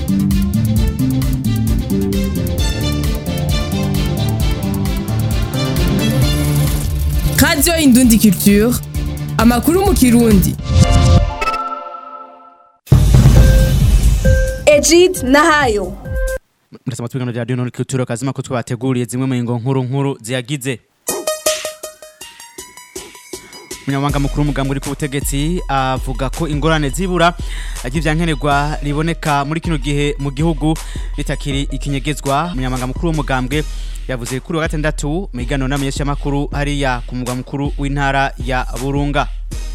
radiyo indundi culture amakuru mu kirundi Ejid Nahayo murasaba twigano rya radiyo culture kazima ko twabateguriye zimwe mu ngo nkuru nkuru ziyagize umunyamabanga mukuru w'umugambi uri ku butegetsi avuga ko ingorane zibura ry'ivyankenerwa riboneka muri kino gihe mu gihugu ritakiri ikinyegezwa umunyamabanga mukuru w'umugambwe yavuze kuri wa gatandatu mu higaniro n'amenyeshamakuru hariya ku mugwa mukuru w'intara ya burunga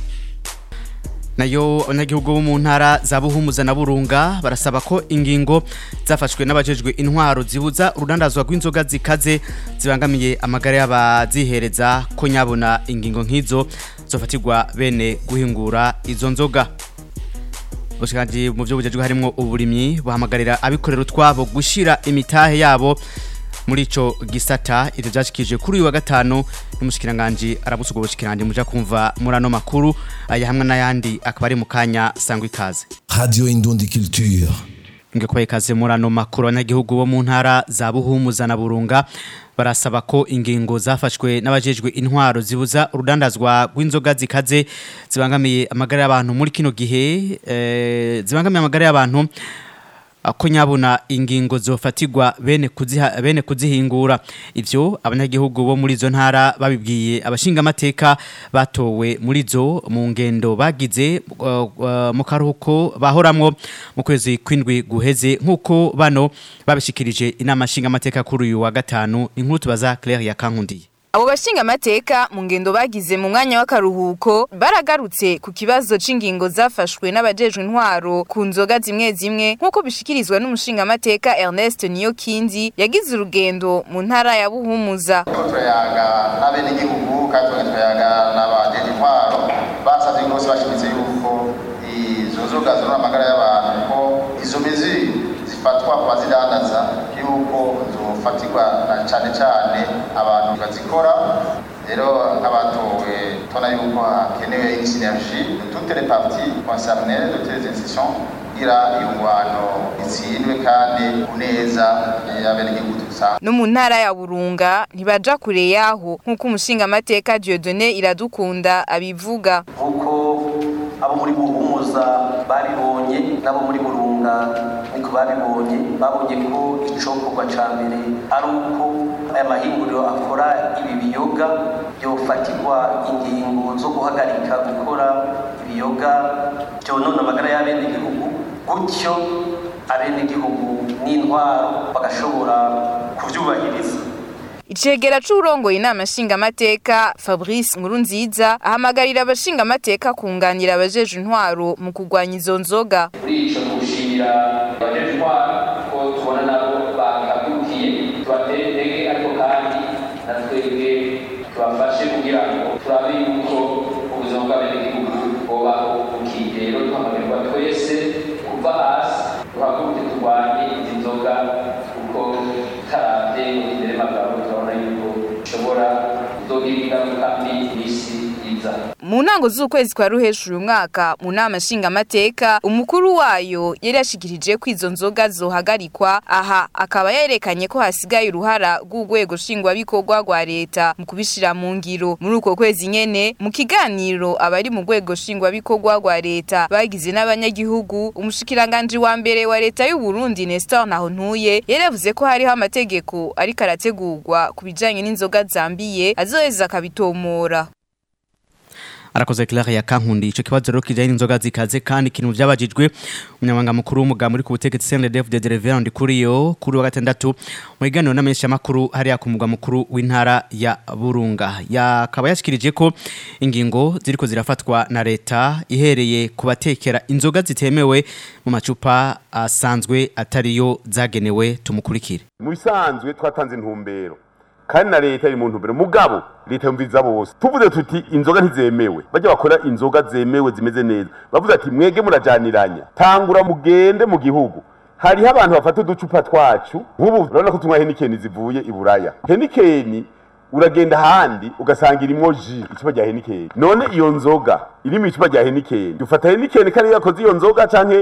nayo abanyagihugu bo mu ntara za buhumuza na burunga barasaba ko ingingo zafashwe n'abajejwe intwaro zibuza urudandazwa rw'inzoga zikaze zibangamiye amagara y'abazihereza ko nyabona ingingo nk'izo zofatirwa bene guhingura izo nzoga ubushikanje mu byo bujejwe harimo uburimyi buhamagarira abikorera utwabo gushira imitahe yabo muri ico gisata ivyo vyashikije kuri uyu wa gatanu n'umushikiranganje arabusuga ubushikiranganje muja kumva muri ano makuru aya hamwe n'ayandi akaba ari mu kanya sangwa ikaze Radio Indundi Culture. nge kubaye ikaze muri ano makuru abanyagihugu bo mu ntara za buhumuza na burunga barasaba ko ingingo zafashwe n'abajejwe intwaro zibuza urudandazwa rw'inzoga zikaze zibangamiye amagara y'abantu muri kino gihe eh, zibangamiye amagara y'abantu ko nyabona ingingo zofatirwa bene kuziha bene kuzihingura ivyo abanyagihugu bo muri zo ntara babibwiye abashinga amateka batowe muri zo mu ngendo bagize uh, uh, mu karuhuko bahoramwo mu kwezi kwindwi guheze nkuko bano babishikirije inama nshinga amateka kuri uyu wa gatanu inkuru tubaza Claire ya Kankundiye Abo bashinga amateka mu ngendo bagize mu mwanya w'akaruhuko baragarutse ku kibazo c'ingingo zafashwe n'abajejwe intwaro ku nzoga zimwe zimwe nk'uko bishikirizwa n'umushinga amateka Ernest Niyokindi yagize urugendo mu ntara ya Buhumuza. turayaga n'abenegihugu kandi turayaga n'abajeje intwaro basavye rwose bashimitse yuko izo nzoga zonona amagara y'abantu ko izo mizi zifatwa ku bazidandaza yuko zofatirwa na cane cane abantu bazikora rero nk'abatowe tubona yuko hakenewe une synergie de toutes les parties concernées de toutes les institutions kugira iyo ngwano itsindwe kandi kuneza y'abenegihugu dusanzwe No mu ntara ya Burunga ntibaja kure yaho nk'uko umushinga amateka Dieudonné Iradukunda abivuga. nk'uko abo muri buhumuza babibonye n'abo muri burunga niko babibonye babonye ko icokorwa ca mbere ari uko aya mahinguriro akora ibi biyoga byofatirwa ingingo zo guhagarika gukora ibiyoga byonona amagara y'abenegihugu gutyo abenegihugu n'intwaro bagashobora kuvyubahiriza Icegera c'urongoye inama nshingamateka Fabrice Nkurunziza ahamagarira abashingamateka kunganira abajeje intwaro mu kurwanya izo nzoga. muri ico gushimira abajeje intwaro ko tubona nabo bakagukiye tubatere intege ariko kandi na twebwe tubafashe kugira ngo turabe yuko ubuzima bw'abenegihugu bwobaho bukiye rero duhamagarwa twese kuva hasi duhaguruke turwanye izi nzoga kuko taravye mu kiderema bwawe turabona yuko bishobora kuzogira ingaruka mbi mw'isi iza Mu ntango z'ukwezi kwa ruhesha uyu mwaka mu nama nshingamateka umukuru wayo yari yashikirije ko izo nzoga zohagarikwa aha akaba yerekanye ko hasigaye uruhara rw'urwego nshingwabikorwa rwa leta mu kubishira mu ngiro muri uko kwezi nyene mu kiganiro abari mu rwego nshingwabikorwa rwa leta bagize n'abanyagihugu umushikiranganji wa mbere wa leta y'u Burundi Nestor Nahontuye yari yavuze ko hariho amategeko ariko arategurwa ku bijanye n'inzoga zambiye azoheza akabitomora arakoze Claire ya Kankundi ico kibazo rero kijanye n'inzoga zikaze kandi kintu vyabajijwe umunyamabanga mukuru w'umugambi uri ku butegetsi CNDF de Reverend Kuriyo kuri wa gatandatu mu higaniro n'amenyesha makuru hariya ku mugwa mukuru w'intara ya Burunga yakaba yashikirije ko ingingo ziriko zirafatwa na leta ihereye ku batekera inzoga zitemewe mu macupa asanzwe atariyo zagenewe tumukurikire mu bisanzwe twatanze intumbero kandi na leta iri mu ntumbero mugabo leta yumviriza bose tuvuze tuti inzoga ntizemewe bajya bakora inzoga zemewe zimeze neza bavuze ati mwege murajaniranya tangura mugende mu gihugu hariho abantu bafata uducupa twacu nk'ubu urabona ko tunywa henikeni zivuye i buraya henikeni uragenda ahandi ugasanga irimwo ji icupa rya henikeni none iyo nzoga iri mu icupa rya henikeni ufata henikeni kariya yakoze iyo nzoga canke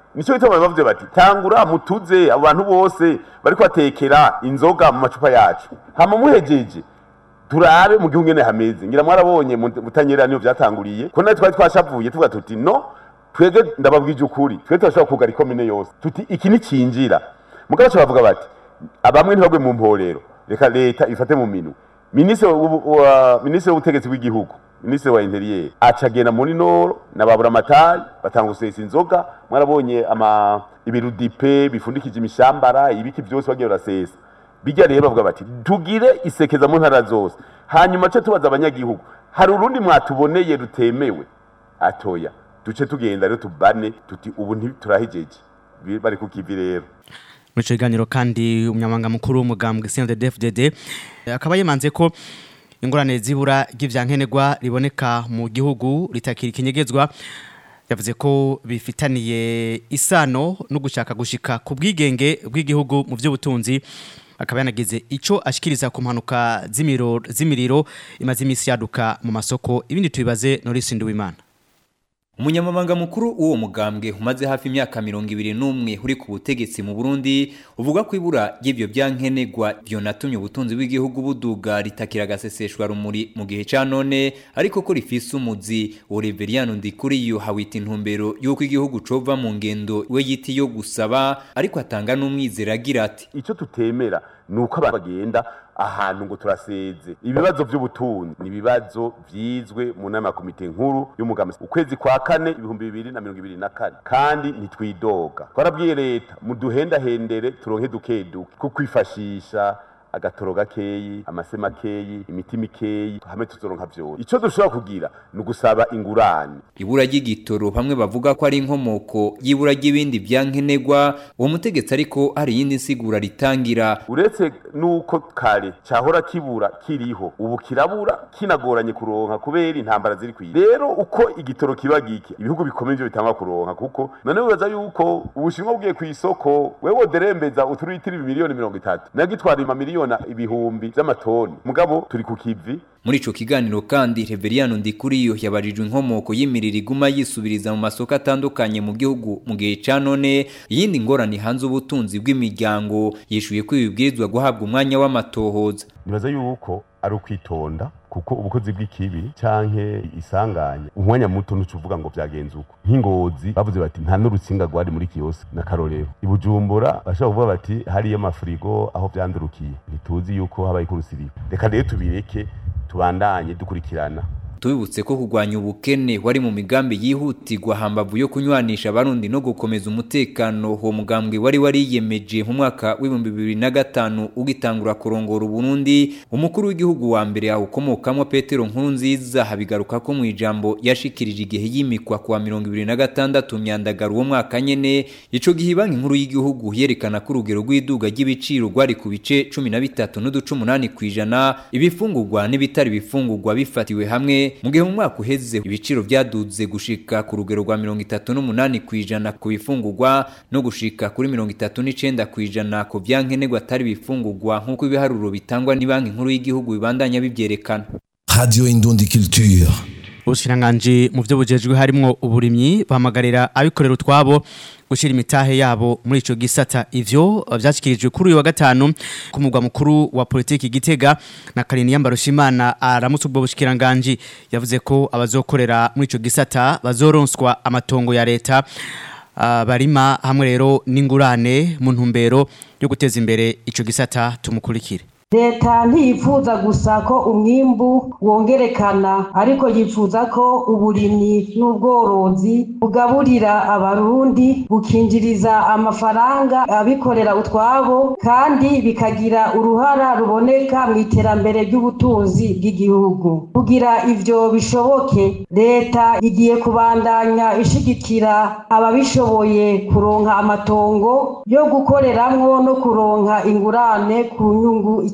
nicyo gituma bavuze bati tangura mutuze abo bantu bose bariko batekera inzoga mu macupa yacu hama muhejeje turabe mu gihugu ngene hameze ngira mwarabonye mutanyera niyo vyatanguriye ko natwe twari twashavuye tuvuga tuti no twebwe ndababwije ukuri twebwe turashobora kugara ikomine yose tuti iki nicinjira mugabo bavuga bati abamwe ntibagwe mu mporero reka leta ifate mu minwe minisitiri minisitiri w'ubutegetsi bw'igihugu minisitiri wa interieur acagenda muri noro na baburamatari batanga gusesa inzoga mwarabonye ama ibirudipe bifundikije imishambara ibiki byose bagiye barasesa bijya rero bavuga bati tugire isekeza mu ntara zose hanyuma ce tubaza abanyagihugu hari urundi mwatuboneye rutemewe atoya duce tugenda rero tubane tuti ubu ntiturahijeje bari ku kivi rero muri icyo kiganiro kandi umunyamabanga mukuru w'umugambwe CNDD-FDD akaba yemanze ko ingorane zibura ry'ivyankenerwa riboneka mu gihugu ritakira ikinyegezwa yavuze ko bifitaniye isano no gushaka gushika ku bwigenge bw'igihugu mu by'ubutunzi akaba yanagize ico ashikiriza ku mpanuka z'imiriro imaze iminsi yaduka mu masoko ibindi tubibaze Norisi Nduwimana Umunyamabanga mukuru uwo mugambwe umaze hafi imyaka mirongo ibiri n'umwe uri ku butegetsi mu Burundi uvuga ko ibura ry'ibyo byankenegwa byo natumye ubutunzi bw'igihugu buduga ritakira agaseseshwa rumuri mu gihe ca none ariko ko rifise umuzi Oreveriano Ndikuriyo hawita intumbero y'uko igihugu cova mu ngendo we yiti yo gusaba ariko atanga n'umwizera agira ati ico tutemera nuko abantu bagenda ahantu ngo turaseze ibibazo by'ubutunzi ni ibibazo vyizwe mu nama ya komite nkuru y'umugambi ukwezi kwa kane ibihumbi bibiri na mirongo ibiri na kane kandi ntitwidoga twarabwiye leta muduhendahendere turonke duke duke ko kwifashisha agatoro gakeyi amase makeyi imiti mikeyi hamwe tuzoronka vyose ico dushobora kugira ni ugusaba ingurane ibura ry'igitoro bamwe bavuga ko ari inkomoko y'ibura ry'ibindi byankenegwa uwo mutegetsi ariko hari iyindi nsigura ritangira uretse nuko kare cahora kibura kiriho ubu kirabura kinagoranye kuronka kubera intambara ziri kwiye rero uko igitoro kiba gike ibihugu bikomeye byo bitangwa kuronka kuko none wibaza yuko ubushinwa bwiye ku isoko wewe derembeza uturitiri miliyoni mirongo itatu nagitwara ima miliyoni ibihumbi vy'amatoni mugabo turi ku kivi muri ico kiganiro kandi Reveriano Ndikuriyo yabajijwe inkomoko y'imiriro iguma yisubiriza mu masoko atandukanye mu gihugu mu gihe ca none iyindi ngorane hanze ubutunzi bw'imiryango yishuye ko ibibwirizwa guhabwa umwanya w'amatohoza nibaza yuko ari ukwitonda kuko ubukozi bw'ikibi canke isanganya umwanya muto ntucuvuga ngo vyagenze uko nk'ingozi bavuze bati nta n'urutsinga rwari muri kiyose na karorero ibujumbura bashobora kuvuga bati hariyo amafurigo aho vyandurukiye ntituzi yuko habaye kurusiriba reka rero tubireke tubandanye dukurikirana tubibutse ko kurwanya ubukene wari mu migambi yihutirwa hambavu yo kunywanisha abarundi no gukomeza umutekano uwo mugambwe wari wariyemeje mu mwaka w'ibihumbi bibiri na gatanu ugitangura kurongora uburundi umukuru w'igihugu wa mbere awukomokamo petero nkuru nziza habigaruka ko mu ijambo yashikirije igihe yimikwa kuwa mirongo ibiri na gatandatu myandagaro uwo mwaka nyene ico gihe banki nkuru y'igihugu yerekana ko urugero rw'iduga ry'ibiciro rwari ku bice cumi na bitatu n'uduce umunani kw'ijana ibifungurwa n'ibitari bifungurwa bifatiwe hamwe mu gihe mu mwaka uheze ibiciro byaduze gushika ku rugero rwa mirongo itatu n'umunani ku ijana ku bifungurwa no gushika kuri mirongo itatu n'icenda ku ijana ku vyankenerwa atari bifungurwa nk'uko ibiharuro bitangwa ni banki nkuru y'igihugu bibandanya bivyerekana Radio Indundi Culture. ubushiranganji mu byo bujejwe harimo uburimyi bahamagarira abikorera utwabo gushyira imitahe yabo muri icyo gisata ivyo byashyikirijwe kuri uyu wa gatanu ku mugwa mukuru wa politiki gitega na karini yambarushimana aramutse ubwo bushikiranganji yavuze ko abazokorera muri icyo gisata bazoronswa amatongo ya leta ah, barima hamwe rero n'ingurane mu ntumbero yo guteza imbere icyo gisata tumukurikire leta ntiyifuza gusa ko umwimbu wongerekana ariko yifuza ko uburimyi n'ubworozi bugaburira abarundi bukinjiriza amafaranga abikorera utwabo kandi bikagira uruhara ruboneka mu iterambere ry'ubutunzi bw'igihugu kugira ivyo bishoboke leta igiye kubandanya ishigikira ababishoboye kuronka amatongo yo gukoreramwo no kuronka ingurane ku nyungu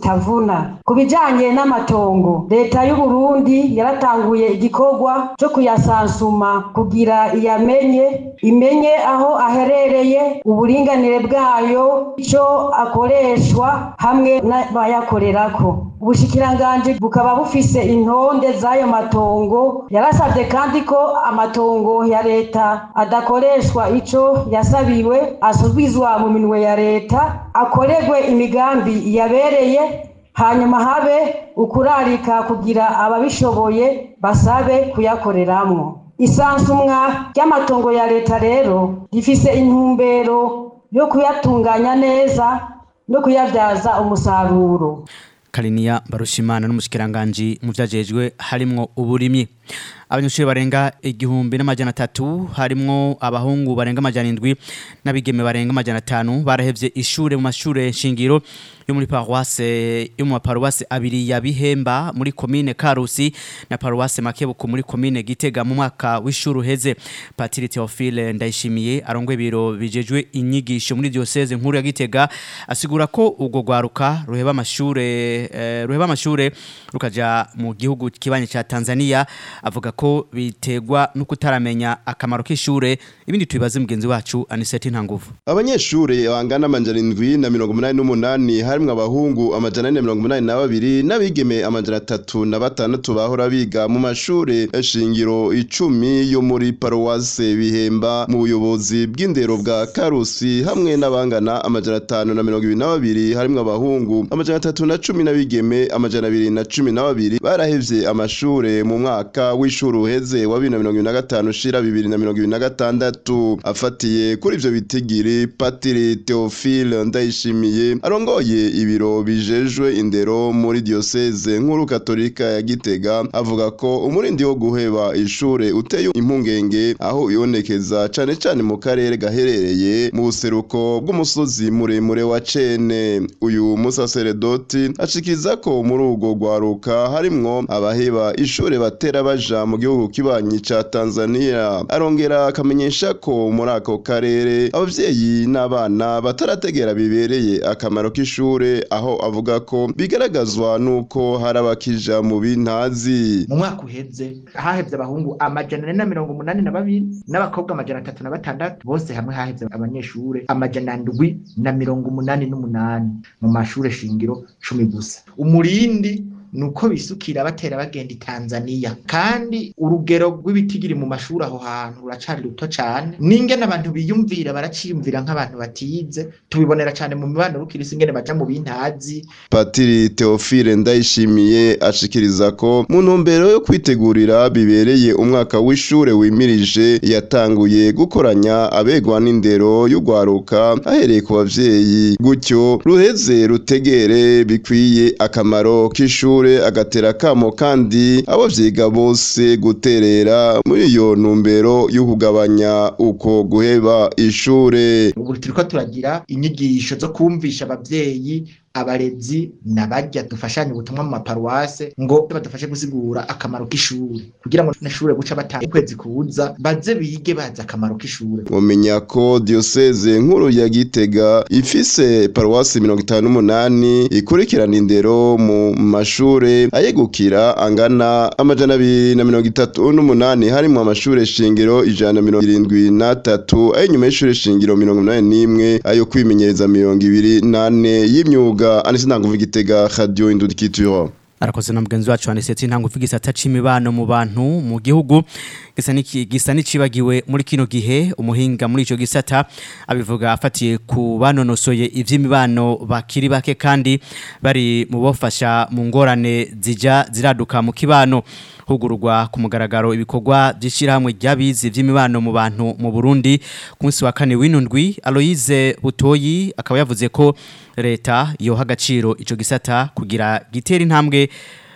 zitavuna ku bijanye n'amatongo leta y'u Burundi yaratanguye igikorwa cyo kuyasansuma kugira iyamenye imenye aho aherereye uburinganire bwayo icyo akoreshwa hamwe n'abayakorerako ubushikiranganji bukaba bufise intonde z'ayo matongo yarasabye kandi ko amatongo ya leta adakoreshwa ico yasabiwe asubizwa mu minwe ya leta akorerwe imigambi yabereye hanyuma habe ukurarika kugira ababishoboye basabe kuyakoreramwo isansumwa ry'amatongo ya leta rero rifise intumbero yo kuyatunganya neza no kuyabyaza umusaruro Kaliniya Barushimana n'umushikiranganje mu vyajejwe harimwo uburimyi abanyeshuri barenga igihumbi n'amajana atatu harimwo abahungu barenga amajana indwi n'abigeme barenga amajana atanu barahevye ishure mu mashure shingiro yo muri paroisse yo mu maparuwase abiri ya Bihemba muri komine Karusi na paruwase Makebuko muri komine Gitega mu mwaka w'ishuri uheze Patiri Theophile Ndayishimiye arongwe ibiro bijejwe inyigisho muri diocese nkuru ya Gitega asigura ko ubwo gwaruka ruheba amashure eh, ruheba amashure rukaja mu gihugu kibanye ca Tanzania avuga ko bitegwa no kutaramenya akamaro k'ishure ibindi tubibaze mugenzi wacu Aniseti Ntanguvu abanyeshure bangana amajana indwi na mirongo umunani n'umunani harimwo abahungu amajana ane na mirongo umunani na babiri n'abigeme amajana atatu na batandatu bahora biga mu mashure shingiro icumi yo muri paruwase bihemba mu buyobozi bw'indero bwa karusi hamwe n'abangana amajana atanu na mirongo ibiri na babiri harimwo abahungu amajana atatu na cumi n'abigeme amajana abiri na cumi na babiri barahevye amashure mu mwaka w'ishuri uheze wa bibiri na mirongo ibiri na gatanu ushira bibiri na mirongo ibiri na gatandatu afatiye kuri ivyo bitigiri patiri Theophile Ndayishimiye arongoye ibiro bijejwe indero muri diocese nkuru katolika ya Gitega avuga ko umurindi wo guheba ishure uteye impungenge aho ibonekeza cane cane mu karere gaherereye mu buseruko bw'umusozi muremure wa Cene uyu musaseredoti ashikiriza ko muri urwo rwaruka harimwo abaheba ishure batera baja mu gihugu kibanyi ca Tanzania arongera akamenyesha ko muri ako karere abavyeyi n'abana batarategera bibereye akamaro k'ishure aho avuga ko bigaragazwa nuko hari abakija mu bintazi mu mwaka uheze hahevye abahungu amajana ane na mirongo umunani na babiri n'abakobwa amajana atatu na batandatu bose hamwe hahevye abanyeshure amajana ndwi na mirongo umunani n'umunani mu mashure shingiro cumi gusa umurindi nuko bisukira batera bagenda i Tanzania kandi urugero rw'ibitigiri mu mashuri aho hantu ruracari ruto cane n'ingene abantu biyumvira baraciyumvira nk'abantu batize tubibonera cane mu mibano rukirisi ingene baja mu bintazi Patiri Theophile Ndayishimiye ashikiriza ko mu ntumbero yo kwitegurira bibereye umwaka w'ishure wimirije yatanguye gukoranya abegwa n'indero y'ugwaruka ahereye ku bavyeyi gutyo ruheze rutegere bikwiye akamaro k'ishure agatera kamo kandi abo vyiga bose guterera muri iyo ntumbero yo kugabanya uko guheba ishure ubu turiko turagira inyigisho zo kumvisha abavyeyi abarezi nabarya dufashanye ubutumwa mu maparuwase ngo badufashe gusigura akamaro k'ishuri kugira ngo n'ishure guca batanga ukwezi kuza baze bige bazi akamaro k'ishure mumenya ko diocese nkuru ya Gitega ifise paruwasi mirongo itanu n'umunani ikurikirana indero mu mashure ayegukira angana amajana abiri na mirongo itatu n'umunani harimwo amashure shingiro ijana na mirongo irindwi n'atatu ay'inyuma y'ishure shingiro mirongo inani n'imwe ayo kwimenyereza mirongo ibiri n'ane y'imyuga anise ntanguvu igitega radio indudikituro arakoze na mugenzi wacu aniseti ntango uvugisa ataca imibano mu bantu mu gihugu gisa niki gisa nicibagiwe muri kino gihe umuhinga muri ico gisata abivuga afatiye ku banonosoye ivy'imibano bakiri bake kandi bari mu bofasha mu ngorane zija ziraduka mu kibano hugururwa ku mugaragaro ibikorwa by'ishyirahamwe ry'abizi by'imibano mu bantu mu Burundi ku munsi wa kane w'inundwi Aloise Butoyi akaba yavuze ko leta yoha agaciro ico gisata kugira gitera intambwe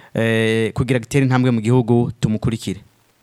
eh, kugira gitera intambwe mu gihugu tumukurikire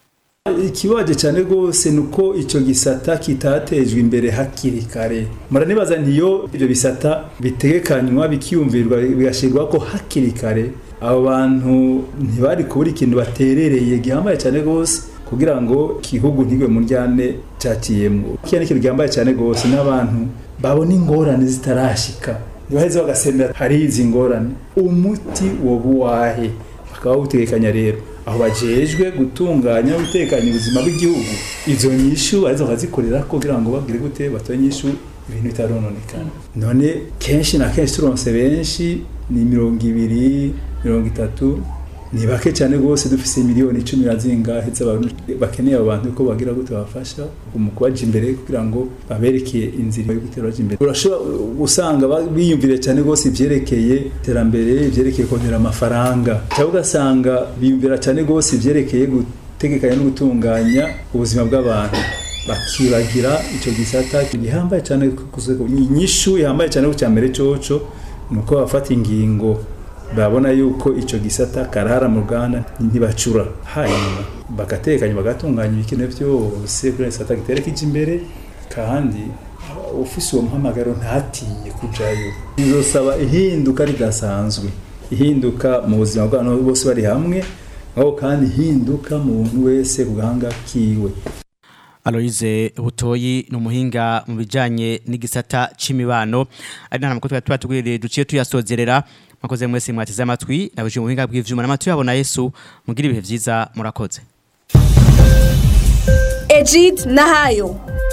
ikibaje cyane rwose ni uko icyo gisata kitatejwe imbere hakiri kare muranibaza ntiyo ibyo bisata bitegekanywa bikiyumvirwa bigashyirwa ko hakiri kare abo bantu ntibari kubura ikintu baterereye gihambaye cyane rwose kugira ngo igihugu ntigwe mu ryane cyakiyemo iki ni ikintu gihambaye cyane rwose n'abantu babona ingorane zitarashika ntibaheze bagasemera hari izi ngorane umuti woba uwahe bakaba bawutekanya rero aho bajejwe gutunganya utekanya ubuzima bw'igihugu izo nyishu arizo bakazikorera kugira ngo bagire gute batoye nyishu ibintu bitarononekana none kenshi na kenshi turonse benshi ni mirongo ibiri mirongo itatu ni bake cyane rwose dufise miliyoni icumi na zingahe z'abantu bakeneye abo bantu ko bagira gute babafasha mu kubaja imbere kugira ngo baberekeye inzira yo gutera baja imbere urashobora gusanga ba- biyumvire cyane rwose ivyerekeye iterambere ivyerekeye kongera amafaranga cyangwa ugasanga biyumvira cyane rwose ivyerekeye gutegekanya no gutunganya ubuzima bw'abantu bakibagira icyo gisata gihambaye cyane kuko inyishu ihambaye cyane ku cyambere coco ni uko bafata ingingo babona yuko icyo gisata karara mu ruganda ntibacura hanyuma bagatekanya bagatunganya ibikenewe byose kuri gisata gitera kija imbere kandi ufise uwo muhamagaro ntatinye kujayo bizosaba ihinduka ridasanzwe ihinduka mu buzima bw'abantu bose bari hamwe aho kandi ihinduka mu muntu wese ku gahanga kiwe Aloise Butoyi ni umuhinga mu bijanye n'igisata c'imibano ari nta makuru twari tubwiriye duciye tuyasozerera mwakoze mwese mwateze amatwi nabuje mu buhinga bw'ivyuma n'amatwi yabo na Yesu mugira ibihe vyiza murakoze Ejid Nahayo